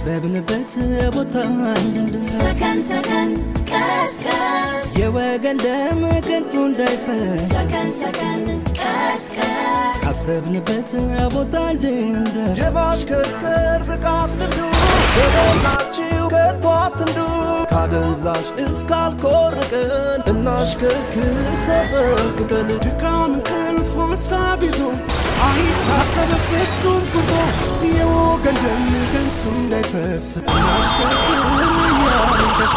ካሰብንበት ቦታ እንድንደርስ ሰከን ሰከን ቀስቀስ የወገን ደም ከንቱ እንዳይፈስ ሰከን ሰከን ቀስቀስ ካሰብንበት ቦታ እንድንደርስ የማሽከርከር ብቃት ልምዱ በሞላችሁ ከቶ አትንዱ ካደንዛዥ እስካልኮርቅን እናሽከርክር ተጠንቅቀን ድካም እንቅልፍ ሀሳብ ይዞ አይታሰብ ፍጹም ጉዞ የወገን ደም ከንቱ እንዳይፈስ እናሽከርክር እያልን ደስ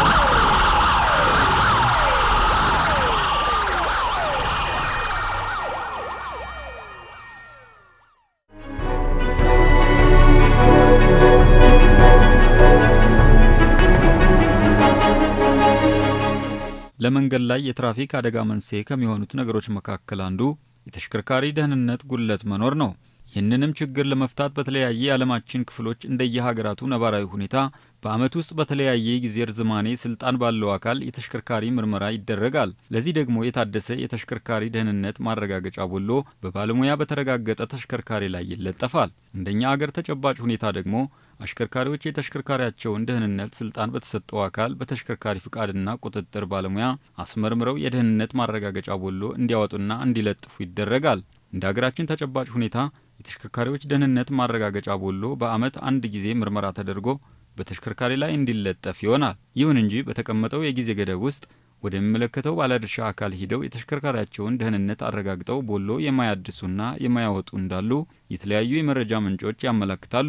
ለመንገድ ላይ የትራፊክ አደጋ መንስኤ ከሚሆኑት ነገሮች መካከል አንዱ የተሽከርካሪ ደህንነት ጉድለት መኖር ነው። ይህንንም ችግር ለመፍታት በተለያየ የዓለማችን ክፍሎች እንደየሀገራቱ ነባራዊ ሁኔታ በዓመት ውስጥ በተለያየ ጊዜ ርዝማኔ ስልጣን ባለው አካል የተሽከርካሪ ምርመራ ይደረጋል። ለዚህ ደግሞ የታደሰ የተሽከርካሪ ደህንነት ማረጋገጫ ቦሎ በባለሙያ በተረጋገጠ ተሽከርካሪ ላይ ይለጠፋል። እንደኛ አገር ተጨባጭ ሁኔታ ደግሞ አሽከርካሪዎች የተሽከርካሪያቸውን ደህንነት ስልጣን በተሰጠው አካል በተሽከርካሪ ፍቃድና ቁጥጥር ባለሙያ አስመርምረው የደህንነት ማረጋገጫ ቦሎ እንዲያወጡና እንዲለጥፉ ይደረጋል። እንደ ሀገራችን ተጨባጭ ሁኔታ የተሽከርካሪዎች ደህንነት ማረጋገጫ ቦሎ በዓመት አንድ ጊዜ ምርመራ ተደርጎ በተሽከርካሪ ላይ እንዲለጠፍ ይሆናል። ይሁን እንጂ በተቀመጠው የጊዜ ገደብ ውስጥ ወደሚመለከተው ባለድርሻ አካል ሂደው የተሽከርካሪያቸውን ደህንነት አረጋግጠው ቦሎ የማያድሱና የማያወጡ እንዳሉ የተለያዩ የመረጃ ምንጮች ያመለክታሉ።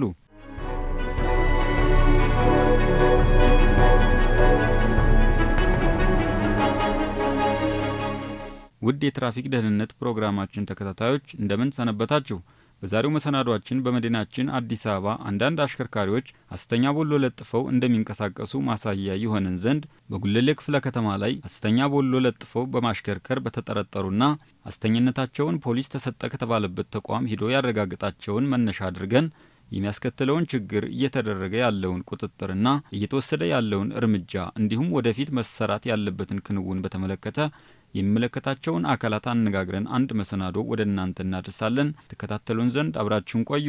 ውድ የትራፊክ ደህንነት ፕሮግራማችን ተከታታዮች እንደምን ሰነበታችሁ? በዛሬው መሰናዷችን በመዲናችን አዲስ አበባ አንዳንድ አሽከርካሪዎች ሐሰተኛ ቦሎ ለጥፈው እንደሚንቀሳቀሱ ማሳያ ይሆነን ዘንድ በጉለሌ ክፍለ ከተማ ላይ ሐሰተኛ ቦሎ ለጥፈው በማሽከርከር በተጠረጠሩና ሐሰተኝነታቸውን ፖሊስ ተሰጠ ከተባለበት ተቋም ሂዶ ያረጋግጣቸውን መነሻ አድርገን የሚያስከትለውን ችግር እየተደረገ ያለውን ቁጥጥርና እየተወሰደ ያለውን እርምጃ እንዲሁም ወደፊት መሰራት ያለበትን ክንውን በተመለከተ የሚመለከታቸውን አካላት አነጋግረን አንድ መሰናዶ ወደ እናንተ እናደርሳለን። ተከታተሉን ዘንድ አብራችሁን ቆዩ።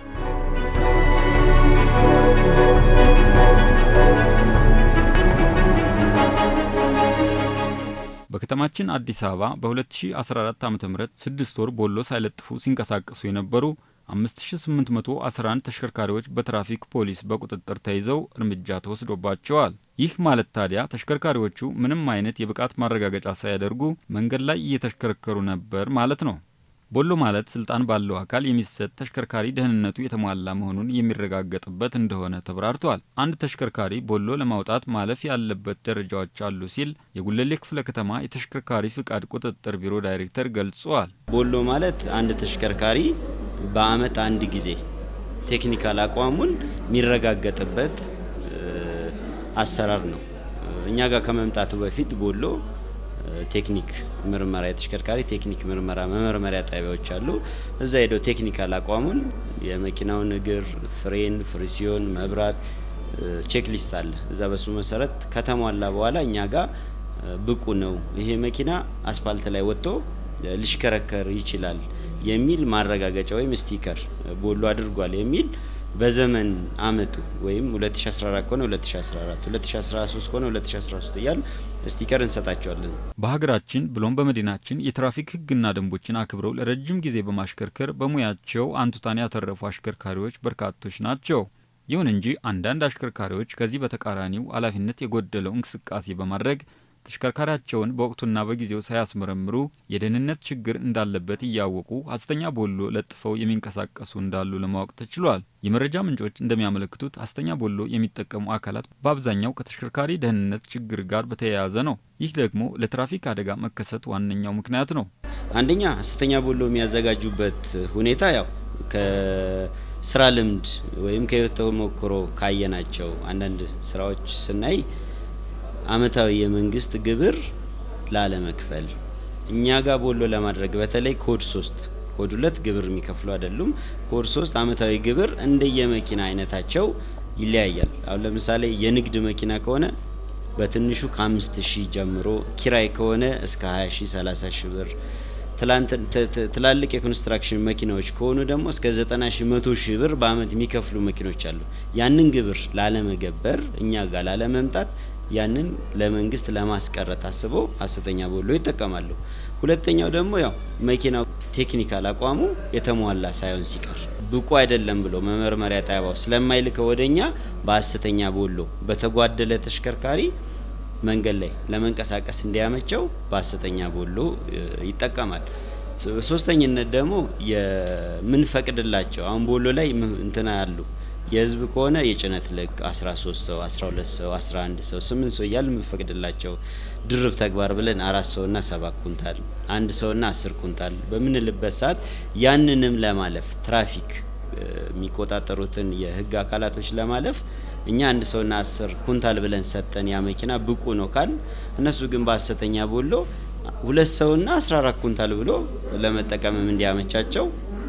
በከተማችን አዲስ አበባ በ2014 ዓ ም ስድስት ወር ቦሎ ሳይለጥፉ ሲንቀሳቀሱ የነበሩ 5811 ተሽከርካሪዎች በትራፊክ ፖሊስ በቁጥጥር ተይዘው እርምጃ ተወስዶባቸዋል። ይህ ማለት ታዲያ ተሽከርካሪዎቹ ምንም አይነት የብቃት ማረጋገጫ ሳያደርጉ መንገድ ላይ እየተሽከረከሩ ነበር ማለት ነው። ቦሎ ማለት ስልጣን ባለው አካል የሚሰጥ ተሽከርካሪ ደህንነቱ የተሟላ መሆኑን የሚረጋገጥበት እንደሆነ ተብራርቷል። አንድ ተሽከርካሪ ቦሎ ለማውጣት ማለፍ ያለበት ደረጃዎች አሉ ሲል የጉለሌ ክፍለ ከተማ የተሽከርካሪ ፍቃድ ቁጥጥር ቢሮ ዳይሬክተር ገልጿል። ቦሎ ማለት አንድ ተሽከርካሪ በአመት አንድ ጊዜ ቴክኒካል አቋሙን የሚረጋገጥበት አሰራር ነው። እኛ ጋር ከመምጣቱ በፊት ቦሎ ቴክኒክ ምርመራ የተሽከርካሪ ቴክኒክ ምርመራ መመርመሪያ ጣቢያዎች አሉ። እዛ ሄደው ቴክኒካል አቋሙን የመኪናውን እግር፣ ፍሬን፣ ፍሪሲዮን፣ መብራት ቼክ ሊስት አለ። እዛ በሱ መሰረት ከተሟላ በኋላ እኛ ጋር ብቁ ነው ይሄ መኪና አስፓልት ላይ ወጥቶ ሊሽከረከር ይችላል የሚል ማረጋገጫ ወይም ስቲከር ቦሎ አድርጓል የሚል በዘመን አመቱ ወይም 2014 ከሆነ 2014 2013 ከሆነ 2013 እያል ስቲከር እንሰጣቸዋለን። በሀገራችን ብሎም በመዲናችን የትራፊክ ሕግና ደንቦችን አክብረው ለረጅም ጊዜ በማሽከርከር በሙያቸው አንቱታን ያተረፉ አሽከርካሪዎች በርካቶች ናቸው። ይሁን እንጂ አንዳንድ አሽከርካሪዎች ከዚህ በተቃራኒው ኃላፊነት የጎደለው እንቅስቃሴ በማድረግ ተሽከርካሪያቸውን በወቅቱና በጊዜው ሳያስመረምሩ የደህንነት ችግር እንዳለበት እያወቁ ሐሰተኛ ቦሎ ለጥፈው የሚንቀሳቀሱ እንዳሉ ለማወቅ ተችሏል። የመረጃ ምንጮች እንደሚያመለክቱት ሐሰተኛ ቦሎ የሚጠቀሙ አካላት በአብዛኛው ከተሽከርካሪ ደህንነት ችግር ጋር በተያያዘ ነው። ይህ ደግሞ ለትራፊክ አደጋ መከሰት ዋነኛው ምክንያት ነው። አንደኛ ሐሰተኛ ቦሎ የሚያዘጋጁበት ሁኔታ ያው ከስራ ልምድ ወይም ከህይወት ተሞክሮ ካየናቸው አንዳንድ ስራዎች ስናይ አመታዊ የመንግስት ግብር ላለመክፈል እኛ ጋር ቦሎ ለማድረግ በተለይ ኮድ ሶስት ኮድ ሁለት ግብር የሚከፍሉ አይደሉም። ኮድ ሶስት አመታዊ ግብር እንደየመኪና አይነታቸው ይለያያል። አሁን ለምሳሌ የንግድ መኪና ከሆነ በትንሹ ከአምስት ሺህ ጀምሮ ኪራይ ከሆነ እስከ 20 ሺህ 30 ሺህ ብር ትላንት ት- ት- ትላልቅ የኮንስትራክሽን መኪናዎች ከሆኑ ደግሞ እስከ 90 ሺህ መቶ ሺህ ብር በአመት የሚከፍሉ መኪኖች አሉ። ያንን ግብር ላለመገበር እኛ ጋር ላለመምጣት ያንን ለመንግስት ለማስቀረት አስበው ሀሰተኛ ቦሎ ይጠቀማሉ። ሁለተኛው ደግሞ ያው መኪናው ቴክኒካል አቋሙ የተሟላ ሳይሆን ሲቀር ብቁ አይደለም ብሎ መመርመሪያ ጣቢያው ስለማይልከው ወደኛ በሀሰተኛ ቦሎ በተጓደለ ተሽከርካሪ መንገድ ላይ ለመንቀሳቀስ እንዲያመቸው በሀሰተኛ ቦሎ እ, ይጠቀማል። ሶ- ሶስተኝነት ደግሞ የምንፈቅድላቸው አሁን ቦሎ ላይ ም- እንትና ያሉ የህዝብ ከሆነ የጭነት ልክ 13 ሰው 12 ሰው 11 ሰው 8 ሰው እያል የምንፈቅድላቸው ድርብ ተግባር ብለን አራት ሰውና ሰባት ኩንታል አንድ ሰውና አስር ኩንታል በምንልበት ሰዓት ያንንም ለማለፍ ትራፊክ እ, የሚቆጣጠሩትን የህግ አካላቶች ለማለፍ እኛ አንድ ሰውና አስር ኩንታል ብለን ሰጠን ያ መኪና ብቁ ነው ካል እነሱ ግን በሀሰተኛ ቦሎ ሁለት ሰውና 14 ኩንታል ብሎ ለመጠቀምም እንዲያመቻቸው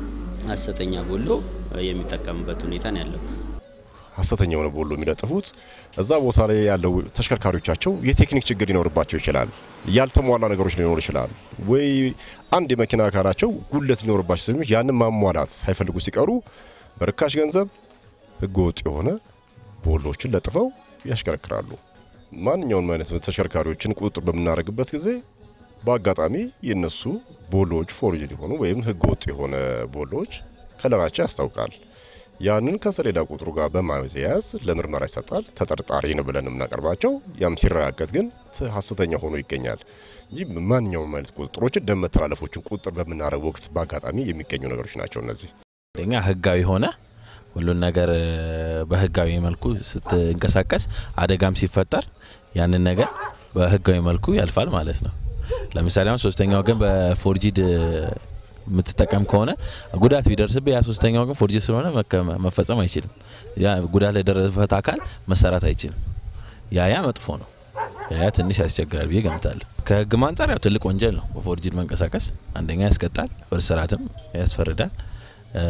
ሀሰተኛ ቦሎ እ, የሚጠቀምበት ሁኔታ ነው ያለው። ሀሰተኛ የሆነ ቦሎ የሚለጥፉት እዛ ቦታ ላይ ያለው ተሽከርካሪዎቻቸው የቴክኒክ ችግር ሊኖርባቸው ይችላል። ያልተሟላ ነገሮች ሊኖሩ ይችላል። ወይ አንድ የመኪና አካላቸው ጉለት ሊኖርባቸው ስለሚች ያንን ማሟላት ሳይፈልጉ ሲቀሩ በርካሽ ገንዘብ ህገወጥ የሆነ ቦሎዎችን ለጥፈው ያሽከረክራሉ። ማንኛውንም አይነት ተሽከርካሪዎችን ቁጥጥር በምናደርግበት ጊዜ በአጋጣሚ የነሱ ቦሎዎች ፎርጅ ሊሆኑ ወይም ህገወጥ የሆነ ቦሎዎች ከለራቸው ያስታውቃል። ያንን ከሰሌዳ ቁጥሩ ጋር በማያያዝ ለምርመራ ይሰጣል። ተጠርጣሪ ነው ብለን የምናቀርባቸው ያም ሲረጋገጥ ግን ት- ሀሰተኛ ሆኖ ይገኛል እንጂ ማንኛውም አይነት ቁጥጥሮችን ደም መተላለፎችን ቁጥጥር በምናደርግ ወቅት በአጋጣሚ የሚገኙ ነገሮች ናቸው እነዚህ። አንደኛ ህጋዊ ሆነ ሁሉን ነገር እ፣ በህጋዊ መልኩ ስትንቀሳቀስ አደጋም ሲፈጠር ያንን ነገር በህጋዊ መልኩ ያልፋል ማለት ነው። ለምሳሌ አሁን ሶስተኛ ወገን በፎርጂድ እ፣ የምትጠቀም ከሆነ ጉዳት ቢደርስብህ ያ ሶስተኛ ወገን ፎርጂድ ስለሆነ መከ- መፈጸም አይችልም። ያ ጉዳት ለደረሰበት አካል መሰራት አይችልም። ያ ያ መጥፎ ነው። ያ ያ ትንሽ ያስቸግራል ብዬ ገምታለሁ። ከህግም አንጻር ያው ትልቅ ወንጀል ነው በፎርጂድ መንቀሳቀስ። አንደኛ ያስቀጣል፣ በእስራትም ያስፈርዳል። እ፣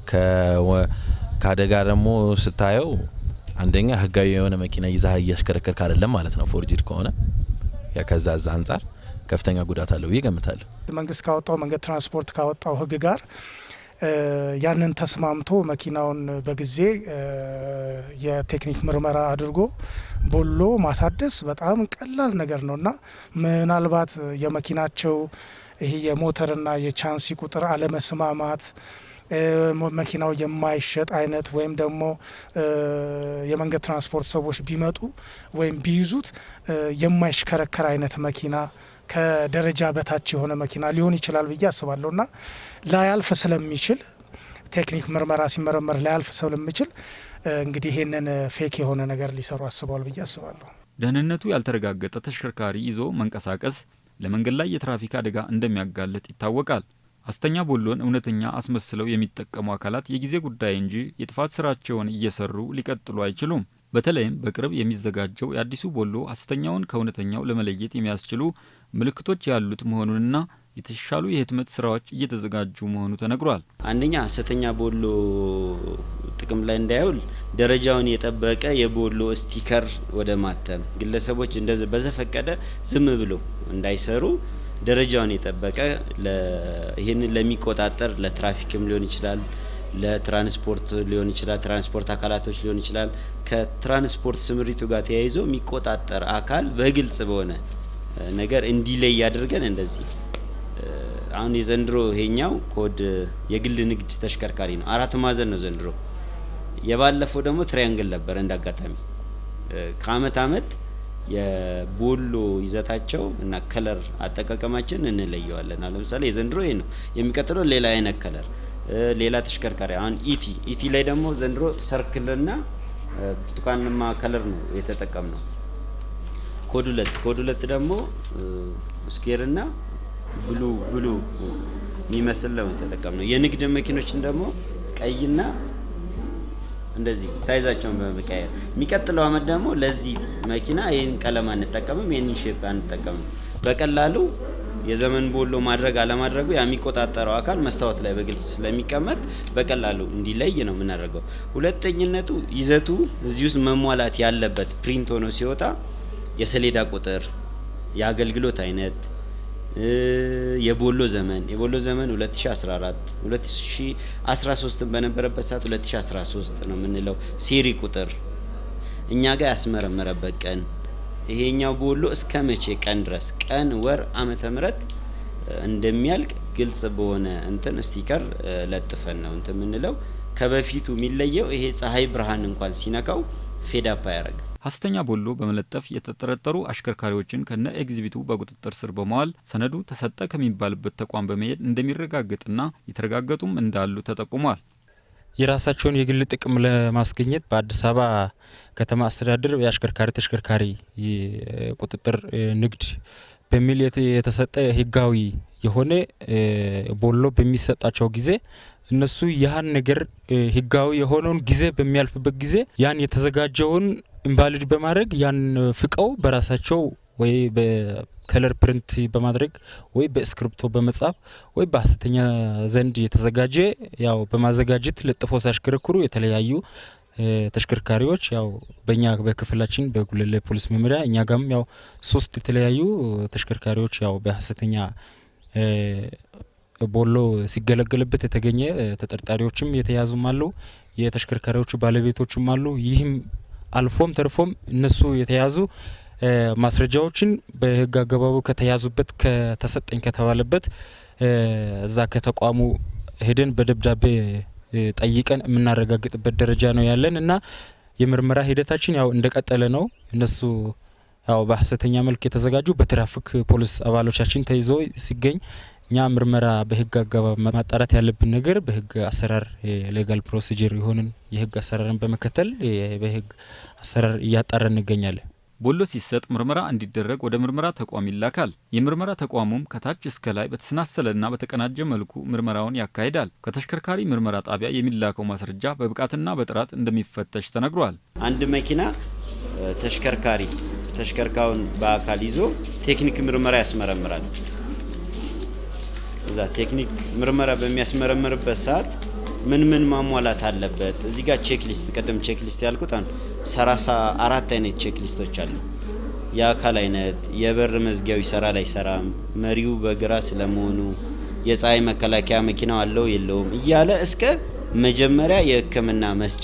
ከወ- ከአደጋ ደግሞ ስታየው አንደኛ ህጋዊ የሆነ መኪና ይዛ እያሽከረከርክ አይደለም ማለት ነው። ፎርጂድ ከሆነ ያ ከዛ ዛ አንጻር ከፍተኛ ጉዳት አለው ብዬ ገምታለሁ። መንግስት ካወጣው መንገድ ትራንስፖርት ካወጣው ህግ ጋር እ፣ ያንን ተስማምቶ መኪናውን በጊዜ እ፣ የቴክኒክ ምርመራ አድርጎ ቦሎ ማሳደስ በጣም ቀላል ነገር ነው እና ምናልባት የመኪናቸው ይሄ የሞተርና የቻንሲ ቁጥር አለመስማማት እ፣ ሞ- መኪናው የማይሸጥ አይነት ወይም ደግሞ እ፣ የመንገድ ትራንስፖርት ሰዎች ቢመጡ ወይም ቢይዙት እ፣ የማይሽከረከር አይነት መኪና ከደረጃ በታች የሆነ መኪና ሊሆን ይችላል ብዬ አስባለሁ እና ላያልፍ ስለሚችል ቴክኒክ ምርመራ ሲመረመር ላያልፍ ስለሚችል እ፣ እንግዲህ ይሄንን ፌክ የሆነ ነገር ሊሰሩ አስበዋል ብዬ አስባለሁ። ደህንነቱ ያልተረጋገጠ ተሽከርካሪ ይዞ መንቀሳቀስ ለመንገድ ላይ የትራፊክ አደጋ እንደሚያጋልጥ ይታወቃል። ሐሰተኛ ቦሎን እውነተኛ አስመስለው የሚጠቀሙ አካላት የጊዜ ጉዳይ እንጂ የጥፋት ስራቸውን እየሰሩ ሊቀጥሉ አይችሉም። በተለይም በቅርብ የሚዘጋጀው የአዲሱ ቦሎ ሐሰተኛውን ከእውነተኛው ለመለየት የሚያስችሉ ምልክቶች ያሉት መሆኑንና የተሻሉ የህትመት ስራዎች እየተዘጋጁ መሆኑ ተነግሯል። አንደኛ ሀሰተኛ ቦሎ ጥቅም ላይ እንዳይውል ደረጃውን የጠበቀ የቦሎ ስቲከር ወደ ማተም ግለሰቦች እንደዚ በዘፈቀደ ዝም ብሎ እንዳይሰሩ ደረጃውን የጠበቀ ለ- ይህንን ለሚቆጣጠር ለትራፊክም ሊሆን ይችላል፣ ለትራንስፖርት ሊሆን ይችላል፣ ትራንስፖርት አካላቶች ሊሆን ይችላል። ከትራንስፖርት ስምሪቱ ጋር ተያይዞ የሚቆጣጠር አካል በግልጽ በሆነ እ፣ ነገር እንዲለይ ያደርገን እንደዚህ እ፣ አሁን የዘንድሮ ይሄኛው ኮድ የግል ንግድ ተሽከርካሪ ነው። አራት ማዕዘን ነው ዘንድሮ። የባለፈው ደግሞ ትሪያንግል ነበር። እንደ አጋጣሚ እ፣ ከአመት አመት የቦሎ ይዘታቸው እና ከለር አጠቃቀማችን እንለየዋለን። አሁን ለምሳሌ የዘንድሮ ይሄ ነው። የሚቀጥለው ሌላ አይነት ከለር እ፣ ሌላ ተሽከርካሪ አሁን ኢቲ ኢቲ ላይ ደግሞ ዘንድሮ ሰርክልና እ፣ ብርቱካንማ ከለር ነው የተጠቀም ነው። ኮድ ሁለት ኮድ ሁለት ደግሞ ስኬርና ብሉ ብሉ የሚመስል ነው የተጠቀምነው። የንግድ መኪኖችን ደግሞ ቀይና እንደዚህ ሳይዛቸውን በመቀየር የሚቀጥለው አመት ደግሞ ለዚህ መኪና ይህን ቀለም አንጠቀምም፣ ይህንን ሼፕ አንጠቀምም። በቀላሉ የዘመን ቦሎ ማድረግ አለማድረጉ የሚቆጣጠረው አካል መስታወት ላይ በግልጽ ስለሚቀመጥ በቀላሉ እንዲለይ ነው የምናደርገው። ሁለተኝነቱ ይዘቱ እዚህ ውስጥ መሟላት ያለበት ፕሪንት ሆኖ ሲወጣ የሰሌዳ ቁጥር፣ የአገልግሎት አይነት፣ የቦሎ ዘመን የቦሎ ዘመን 2014 2013 በነበረበት ሰዓት 2013 ነው የምንለው ሴሪ ቁጥር እኛ ጋር ያስመረመረበት ቀን ይሄኛው ቦሎ እስከ መቼ ቀን ድረስ ቀን፣ ወር፣ ዓመተ ምህረት እንደሚያልቅ ግልጽ በሆነ እንትን ስቲከር ለጥፈን ነው እንትን የምንለው። ከበፊቱ የሚለየው ይሄ ፀሐይ ብርሃን እንኳን ሲነካው ፌዳፓ ያደርግ ሀሰተኛ ቦሎ በመለጠፍ የተጠረጠሩ አሽከርካሪዎችን ከነ ኤግዚቢቱ በቁጥጥር ስር በመዋል ሰነዱ ተሰጠ ከሚባልበት ተቋም በመሄድ እንደሚረጋገጥና የተረጋገጡም እንዳሉ ተጠቁሟል። የራሳቸውን የግል ጥቅም ለማስገኘት በአዲስ አበባ ከተማ አስተዳደር የአሽከርካሪ ተሽከርካሪ ቁጥጥር ንግድ በሚል የተሰጠ ህጋዊ የሆነ ቦሎ በሚሰጣቸው ጊዜ እነሱ ያህን ነገር ህጋዊ የሆነውን ጊዜ በሚያልፍበት ጊዜ ያን የተዘጋጀውን ኢንቫሊድ በማድረግ ያን ፍቀው በራሳቸው ወይ በከለር ፕሪንት በማድረግ ወይ በእስክሪፕቶ በመጻፍ ወይ በሀሰተኛ ዘንድ የተዘጋጀ ያው በማዘጋጀት ለጥፎ ሲያሽከረክሩ የተለያዩ ተሽከርካሪዎች ያው በእኛ በክፍላችን በጉለሌ ፖሊስ መምሪያ እኛ ጋም ያው ሶስት የተለያዩ ተሽከርካሪዎች ያው በሀሰተኛ ቦሎ ሲገለገልበት የተገኘ ተጠርጣሪዎችም የተያዙም አሉ፣ የተሽከርካሪዎቹ ባለቤቶችም አሉ። ይህም አልፎም ተርፎም እነሱ የተያዙ ማስረጃዎችን በህግ አገባቡ ከተያዙበት ከተሰጠኝ ከተባለበት እዛ ከተቋሙ ሄደን በደብዳቤ ጠይቀን የምናረጋግጥበት ደረጃ ነው ያለን እና የምርመራ ሂደታችን ያው እንደቀጠለ ነው። እነሱ ያው በሀሰተኛ መልክ የተዘጋጁ በትራፊክ ፖሊስ አባሎቻችን ተይዞ ሲገኝ እኛ ምርመራ በህግ አገባብ ማጣራት ያለብን ነገር በህግ አሰራር የሌጋል ፕሮሲጀር የሆንን የህግ አሰራርን በመከተል በህግ አሰራር እያጣራ እንገኛለን። ቦሎ ሲሰጥ ምርመራ እንዲደረግ ወደ ምርመራ ተቋም ይላካል። የምርመራ ተቋሙም ከታች እስከ ላይ በተሰናሰለና በተቀናጀ መልኩ ምርመራውን ያካሂዳል። ከተሽከርካሪ ምርመራ ጣቢያ የሚላከው ማስረጃ በብቃትና በጥራት እንደሚፈተሽ ተነግሯል። አንድ መኪና ተሽከርካሪ ተሽከርካሪውን በአካል ይዞ ቴክኒክ ምርመራ ያስመረምራል። እዛ ቴክኒክ ምርመራ በሚያስመረምርበት ሰዓት ምን ምን ማሟላት አለበት? እዚህ ጋር ቼክ ሊስት ቅድም ቼክ ሊስት ያልኩት አንዱ ሰላሳ አራት አይነት ቼክ ሊስቶች አሉ። የአካል አይነት፣ የበር መዝጊያው ይሰራል አይሰራም፣ መሪው በግራ ስለመሆኑ፣ የፀሐይ መከላከያ መኪናው አለው የለውም እያለ እስከ መጀመሪያ የሕክምና መስጫ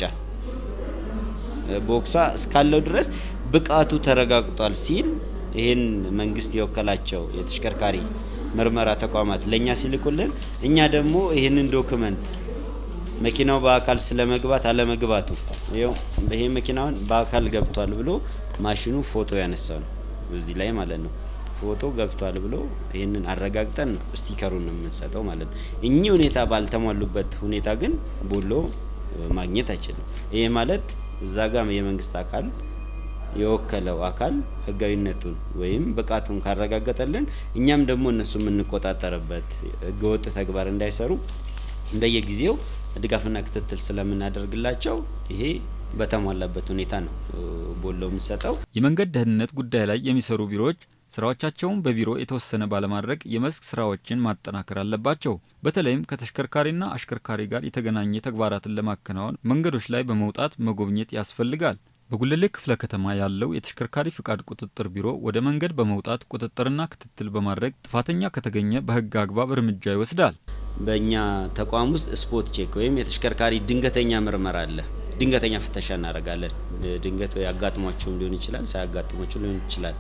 ቦክሷ እስካለው ድረስ ብቃቱ ተረጋግጧል ሲል ይህን መንግስት የወከላቸው የተሽከርካሪ ምርመራ ተቋማት ለእኛ ሲልኩልን እኛ ደግሞ ይህንን ዶክመንት መኪናው በአካል ስለ መግባት አለመግባቱ ይኸው ይሄ መኪናውን በአካል ገብቷል ብሎ ማሽኑ ፎቶ ያነሳው ነው እዚህ ላይ ማለት ነው። ፎቶ ገብቷል ብሎ ይህንን አረጋግጠን ነው ስቲከሩን የምንሰጠው ማለት ነው። እኚህ ሁኔታ ባልተሟሉበት ሁኔታ ግን ቦሎ ማግኘት አይችልም። ይሄ ማለት እዛ ጋር የመንግስት አካል የወከለው አካል ህጋዊነቱን ወይም ብቃቱን ካረጋገጠልን እኛም ደግሞ እነሱ የምንቆጣጠርበት ህገወጥ ተግባር እንዳይሰሩ እንደየጊዜው ድጋፍና ክትትል ስለምናደርግላቸው ይሄ በተሟላበት ሁኔታ ነው ቦሎ የምንሰጠው። የመንገድ ደህንነት ጉዳይ ላይ የሚሰሩ ቢሮዎች ስራዎቻቸውን በቢሮ የተወሰነ ባለማድረግ የመስክ ስራዎችን ማጠናከር አለባቸው። በተለይም ከተሽከርካሪና አሽከርካሪ ጋር የተገናኘ ተግባራትን ለማከናወን መንገዶች ላይ በመውጣት መጎብኘት ያስፈልጋል። በጉለሌ ክፍለ ከተማ ያለው የተሽከርካሪ ፍቃድ ቁጥጥር ቢሮ ወደ መንገድ በመውጣት ቁጥጥርና ክትትል በማድረግ ጥፋተኛ ከተገኘ በህግ አግባብ እርምጃ ይወስዳል። በእኛ ተቋም ውስጥ ስፖት ቼክ ወይም የተሽከርካሪ ድንገተኛ ምርመራ አለ። ድንገተኛ ፍተሻ እናደርጋለን። ድንገት ወይ አጋጥሟቸውም ሊሆን ይችላል፣ ሳያጋጥሟቸው ሊሆን ይችላል።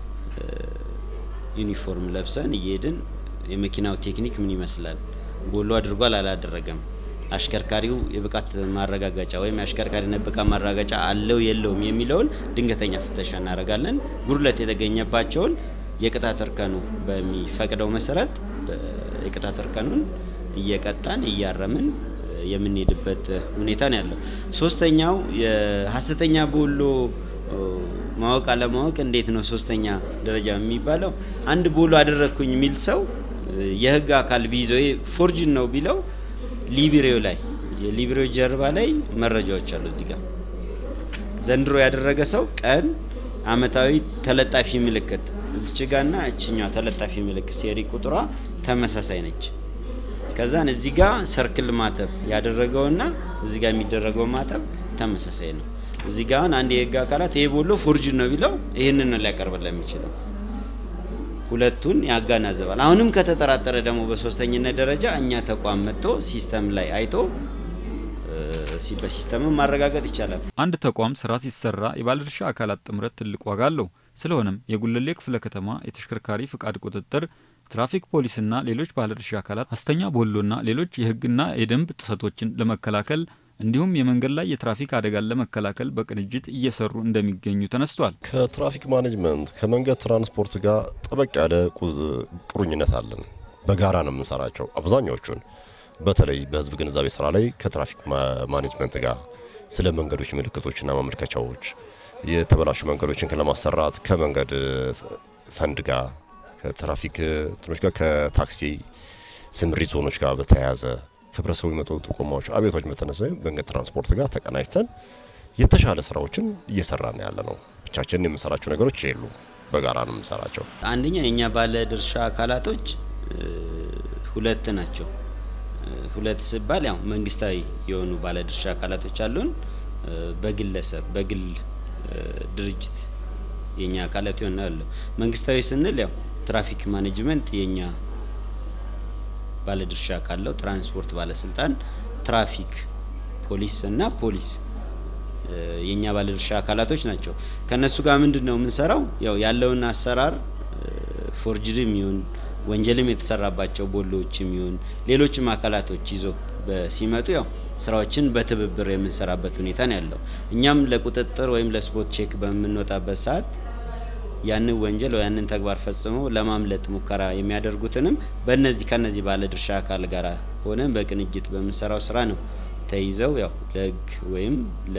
ዩኒፎርም ለብሰን እየሄድን የመኪናው ቴክኒክ ምን ይመስላል፣ ቦሎ አድርጓል አላደረገም፣ አሽከርካሪው የብቃት ማረጋገጫ ወይም የአሽከርካሪነት ብቃት ማረጋገጫ አለው የለውም የሚለውን ድንገተኛ ፍተሻ እናደርጋለን። ጉድለት የተገኘባቸውን የቅጣት እርከኑ በሚፈቅደው መሰረት የቅጣት እርከኑን እየቀጣን እያረምን የምንሄድበት ሁኔታ ነው ያለው። ሶስተኛው የሀሰተኛ ቦሎ ማወቅ አለማወቅ እንዴት ነው ሶስተኛ ደረጃ የሚባለው? አንድ ቦሎ አደረግኩኝ የሚል ሰው የህግ አካል ቢይዘው ፎርጅን ነው ቢለው ሊብሬው ላይ የሊብሬው ጀርባ ላይ መረጃዎች አሉ። እዚህ ጋር ዘንድሮ ያደረገ ሰው ቀን፣ አመታዊ ተለጣፊ ምልክት እዚች ጋና እችኛዋ ተለጣፊ ምልክት ሴሪ ቁጥሯ ተመሳሳይ ነች። ከዛን እዚህ ጋር ሰርክል ማተብ ያደረገውና እዚህ ጋር የሚደረገው ማተብ ተመሳሳይ ነው። እዚህ ጋር አንድ የህግ አካላት ይሄ ቦሎ ፎርጅን ነው ቢለው ይህንን ነው ሊያቀርብላ የሚችለው። ሁለቱን ያጋናዘባል። አሁንም ከተጠራጠረ ደግሞ በሶስተኝነት ደረጃ እኛ ተቋም መጥቶ ሲስተም ላይ አይቶ በሲስተምም ማረጋገጥ ይቻላል። አንድ ተቋም ስራ ሲሰራ የባለድርሻ አካላት ጥምረት ትልቅ ዋጋ አለው። ስለሆነም የጉለሌ ክፍለ ከተማ የተሽከርካሪ ፍቃድ ቁጥጥር፣ ትራፊክ ፖሊስና ሌሎች ባለድርሻ አካላት ሐሰተኛ ቦሎና ሌሎች የሕግና የደንብ ጥሰቶችን ለመከላከል እንዲሁም የመንገድ ላይ የትራፊክ አደጋን ለመከላከል በቅንጅት እየሰሩ እንደሚገኙ ተነስቷል። ከትራፊክ ማኔጅመንት ከመንገድ ትራንስፖርት ጋር ጠበቅ ያለ ቁርኝነት አለን። በጋራ ነው የምንሰራቸው አብዛኛዎቹን በተለይ በህዝብ ግንዛቤ ስራ ላይ ከትራፊክ ማኔጅመንት ጋር ስለ መንገዶች ምልክቶችና ማመልከቻዎች፣ የተበላሹ መንገዶችን ለማሰራት ከመንገድ ፈንድ ጋር ከትራፊክ እንትኖች ጋር ከታክሲ ስምሪት ዞኖች ጋር በተያያዘ ከህብረተሰቡ የመጡ ጥቆማዎች፣ አቤቶች በተነሳ መንገድ ትራንስፖርት ጋር ተቀናጅተን የተሻለ ስራዎችን እየሰራን ያለ ነው። ብቻችንን የምንሰራቸው ነገሮች የሉ፣ በጋራ ነው የምንሰራቸው። አንደኛ የእኛ ባለ ድርሻ አካላቶች ሁለት ናቸው። ሁለት ሲባል ያው መንግስታዊ የሆኑ ባለድርሻ አካላቶች አሉን። በግለሰብ በግል ድርጅት የኛ አካላት ይሆናሉ። መንግስታዊ ስንል ያው ትራፊክ ማኔጅመንት የኛ ባለድርሻ ካለው ትራንስፖርት ባለስልጣን፣ ትራፊክ ፖሊስ እና ፖሊስ የኛ ባለድርሻ አካላቶች ናቸው። ከነሱ ጋር ምንድን ነው የምንሰራው? ያው ያለውን አሰራር ፎርጅድም ይሁን ወንጀልም የተሰራባቸው ቦሎዎችም ይሁን ሌሎችም አካላቶች ይዞ ሲመጡ ያው ስራዎችን በትብብር የምንሰራበት ሁኔታ ነው ያለው። እኛም ለቁጥጥር ወይም ለስፖት ቼክ በምንወጣበት ሰዓት ያንን ወንጀል ወይ ያንን ተግባር ፈጽመው ለማምለጥ ሙከራ የሚያደርጉትንም በእነዚህ ከነዚህ ባለድርሻ አካል ጋር ሆነን በቅንጅት በምንሰራው ስራ ነው ተይዘው ያው ለህግ ወይም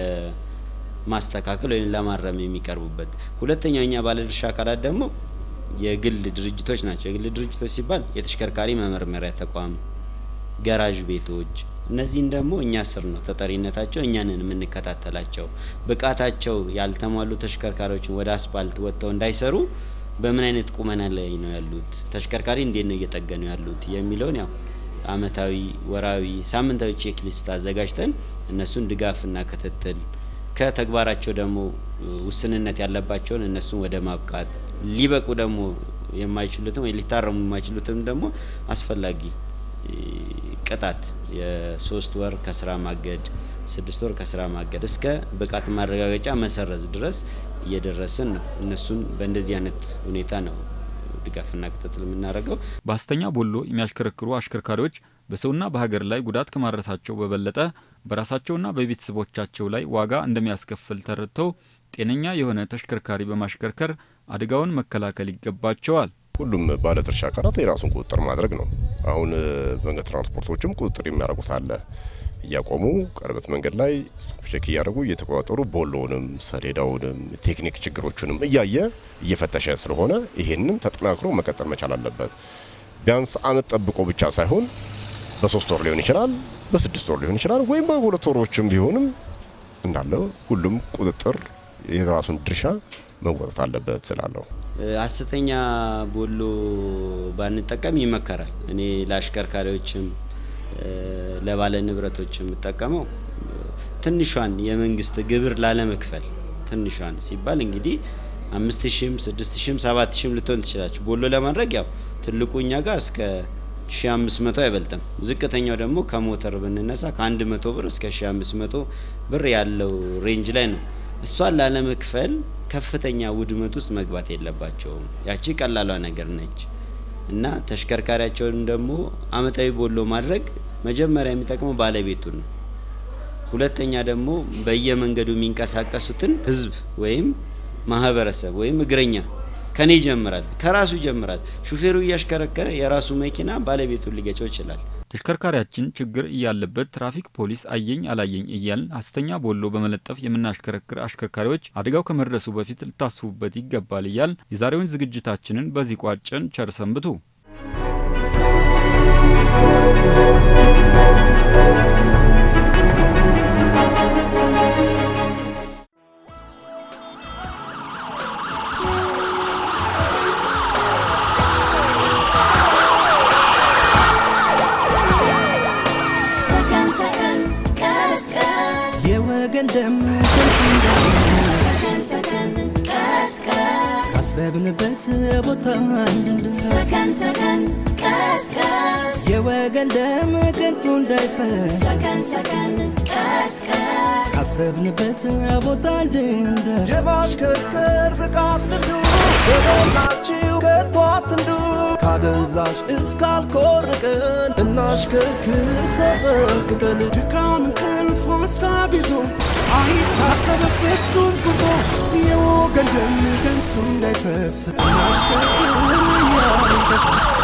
ለማስተካከል ወይም ለማረም የሚቀርቡበት። ሁለተኛው እኛ ባለድርሻ አካላት ደግሞ የግል ድርጅቶች ናቸው። የግል ድርጅቶች ሲባል የተሽከርካሪ መመርመሪያ ተቋም፣ ገራዥ ቤቶች እነዚህን ደግሞ እኛ ስር ነው ተጠሪነታቸው፣ እኛንን የምንከታተላቸው። ብቃታቸው ያልተሟሉ ተሽከርካሪዎችን ወደ አስፓልት ወጥተው እንዳይሰሩ በምን አይነት ቁመና ላይ ነው ያሉት፣ ተሽከርካሪ እንዴት ነው እየጠገኑ ያሉት የሚለውን ያው አመታዊ፣ ወራዊ፣ ሳምንታዊ ቼክ ሊስት አዘጋጅተን እነሱን ድጋፍና ክትትል ከተግባራቸው ደግሞ ውስንነት ያለባቸውን እነሱን ወደ ማብቃት ሊበቁ ደግሞ የማይችሉትም ወይ ሊታረሙ የማይችሉትም ደግሞ አስፈላጊ ቅጣት የሶስት ወር ከስራ ማገድ፣ ስድስት ወር ከስራ ማገድ እስከ ብቃት ማረጋገጫ መሰረዝ ድረስ እየደረስን ነው። እነሱን በእንደዚህ አይነት ሁኔታ ነው ድጋፍና ክትትል የምናደርገው። በሐሰተኛ ቦሎ የሚያሽከረክሩ አሽከርካሪዎች በሰውና በሀገር ላይ ጉዳት ከማድረሳቸው በበለጠ በራሳቸውና በቤተሰቦቻቸው ላይ ዋጋ እንደሚያስከፍል ተረድተው ጤነኛ የሆነ ተሽከርካሪ በማሽከርከር አደጋውን መከላከል ይገባቸዋል። ሁሉም ባለድርሻ አካላት የራሱን ቁጥጥር ማድረግ ነው። አሁን መንገድ ትራንስፖርቶችም ቁጥጥር የሚያደርጉት አለ። እያቆሙ ቀርበት መንገድ ላይ ስቶፕ ቼክ እያደረጉ እየተቆጣጠሩ ቦሎውንም ሰሌዳውንም ቴክኒክ ችግሮቹንም እያየ እየፈተሸ ስለሆነ ይሄንም ተጠናክሮ መቀጠል መቻል አለበት። ቢያንስ አመት ጠብቆ ብቻ ሳይሆን በሶስት ወር ሊሆን ይችላል፣ በስድስት ወር ሊሆን ይችላል፣ ወይም በሁለት ወሮችም ቢሆንም እንዳለ ሁሉም ቁጥጥር የራሱን ድርሻ መወጣት አለበት ስላለው ሐሰተኛ ቦሎ ባንጠቀም ይመከራል። እኔ ለአሽከርካሪዎችም ለባለ ንብረቶች የምጠቀመው ትንሿን የመንግስት ግብር ላለመክፈል ትንሿን ሲባል እንግዲህ አምስት ሺም ስድስት ሺም ሰባት ሺም ልትሆን ትችላለች። ቦሎ ለማድረግ ያው ትልቁ እኛ ጋር እስከ ሺ አምስት መቶ አይበልጥም። ዝቅተኛው ደግሞ ከሞተር ብንነሳ ከአንድ መቶ ብር እስከ ሺ አምስት መቶ ብር ያለው ሬንጅ ላይ ነው። እሷን ላለመክፈል ከፍተኛ ውድመት ውስጥ መግባት የለባቸውም። ያቺ ቀላሏ ነገር ነች እና ተሽከርካሪያቸውን ደግሞ አመታዊ ቦሎ ማድረግ መጀመሪያ የሚጠቅመው ባለቤቱን ነው። ሁለተኛ ደግሞ በየመንገዱ የሚንቀሳቀሱትን ህዝብ ወይም ማህበረሰብ ወይም እግረኛ ከኔ ይጀምራል፣ ከራሱ ይጀምራል። ሹፌሩ እያሽከረከረ የራሱ መኪና ባለቤቱን ሊገጨው ይችላል። ተሽከርካሪያችን ችግር እያለበት ትራፊክ ፖሊስ አየኝ አላየኝ እያልን ሐሰተኛ ቦሎ በመለጠፍ የምናሽከረክር አሽከርካሪዎች አደጋው ከመድረሱ በፊት ልታስቡበት ይገባል እያል የዛሬውን ዝግጅታችንን በዚህ ቋጨን። ቸር ሰንብቱ። ሰከን ሰከን ቀስቀስ የወገን ደም ከንቱ እንዳይፈስ ሰከን ሰከን ቀስቀስ ካሰብንበት ቦታ እንድንደርስ ሰከን ሰከን ቀስቀስ የወገን ደም ከንቱ እንዳይፈስ ሰከን ሰከን ቀስቀስ ካሰብንበት ቦታ እንድንደርስ የማሽከርከር ብቃት ልምዱ በሞላችሁ ከቶ አትንዱ ካደንዛዥ እስካልኮርቅን እናሽከርክር ተጠንቅቀን ድካም እንቅልፍ ሀሳብ ይዞ አይታሰብ ፍጹም ጉዞ የወገን ደም ከንቱ እንዳይፈስ እናሽከርክር እያልን ደስ